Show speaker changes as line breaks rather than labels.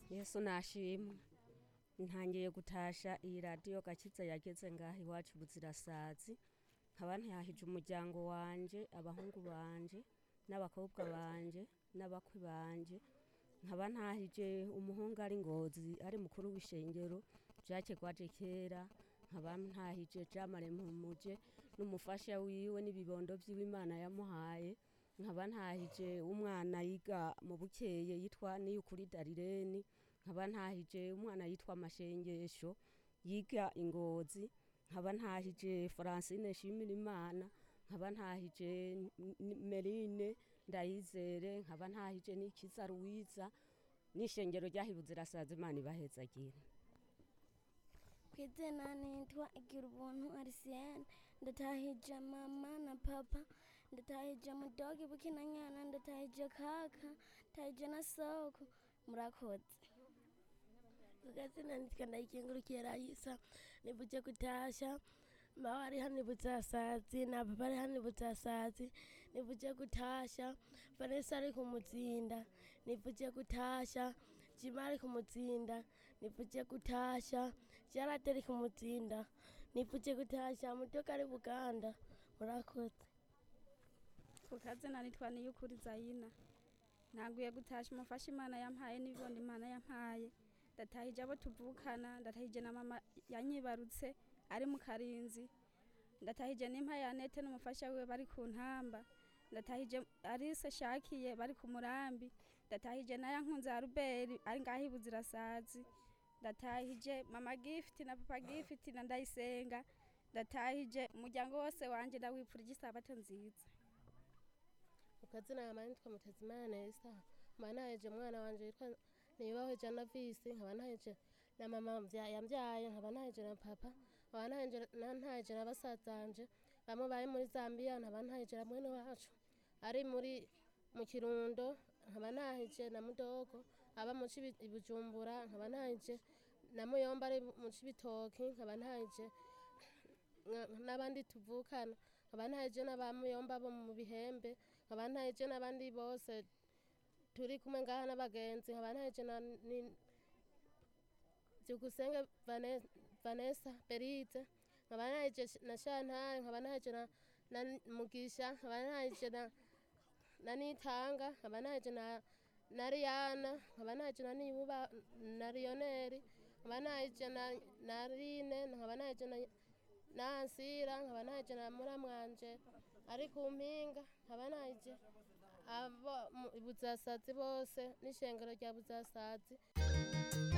yesu nashimwe ntangiye gutasha iyi radiyo gakiza yageze ngaha iwacu buzirasazi nkaba ntihahije umuryango wanje abahungu banje n'abakobwa banje n'abakwe banje nkaba ntahije umuhungu ari ngozi ari mukuru w'ishengero jacke gwaje kera nkaba ntahije jamare mpumuje n'umufasha wiwe n'ibibondo vyiwe imana yamuhaye nkaba ntahije umwana yiga mu bukeye yitwa niyukuri darireni nkaba ntahije umwana yitwa amashengesho yiga ingozi nkaba ntahije francine shimira imana nkaba ntahije N- merine ndayizere nkaba ntahije n'ikiza ruwiza n'ishengero ryahibuze irasaza imana ibahezagire
kwizina nitwa igira ubuntu arisiyene ndatahije mama na papa ndatahije mudogi bukinanyana ndatahije kaka ndatahije na soko murakoze
kugazina nitwa ndayikengurukiye rayisa nibuje kutasha mawe ari hano ibuzasazi na papa ari hano ibuzasazi nibuje kutasha vanessa ari kumuzinda nibuje kutasha jima ari kumuzinda nibuje kutasha jarate ari kumuzinda nibuje kutasha mutoka ari buganda murakoze
kukazina nitwa niyukuri zayina ntaguye gutasha umufasha imana yampaye n'ibibondo imana yampaye ndatahije abo tuvukana ndatahije na mama yanyibarutse ari mu karinzi ndatahije n'impa ya nete n'umufasha wiwe bari ku ntamba ndatahije arise shakiye bari ku murambi ndatahije na yankunze ya ruberi ari ngaho ibuzirasazi ndatahije mama gifiti na papa gifiti na ndayisenga ndatahije umuryango wose wanje ndawipfurije isabato nziza
ukazina yama nitwa mutazimana nesa nkaba ntaheje umwana wanje yitwa nibaho jana visi nkaba ntaheje na mama mvya- yambyaye nkaba ntaheje na papa nkaba ntaheje na- ntaheje na basazanje bamwe bari muri zambia nkaba ntaheje na mwene wacu ari muri mu kirundo nkaba ntaheje na mudogo aba mu Cibi- i bujumbura nkaba ntaheje na muyomba ari mu cibitoki nkaba ntaheje nka- n'abandi tuvukana nkaba ntaheje n'abamuyomba bo mu bihembe nkaba ntaheje n'abandi bose turi kumwe ngaha n'abagenzi nkaba ntaheje na ni- byukusenge Vane- vanessa berize nkaba ntaheje na shantare nkaba ntaheje na na mugisha nkaba ntaheje na na nitanga nkaba ntaheje na na riyana nkaba ntaheje na niyuba na riyoneri nkaba ntaheje na na rine nkaba ntaheje na nansira nkaba ntaheje na muramwanje ari ku mpinga nkaba ntaheje abo mu- buzasazi bose n'ishengero rya buzasazi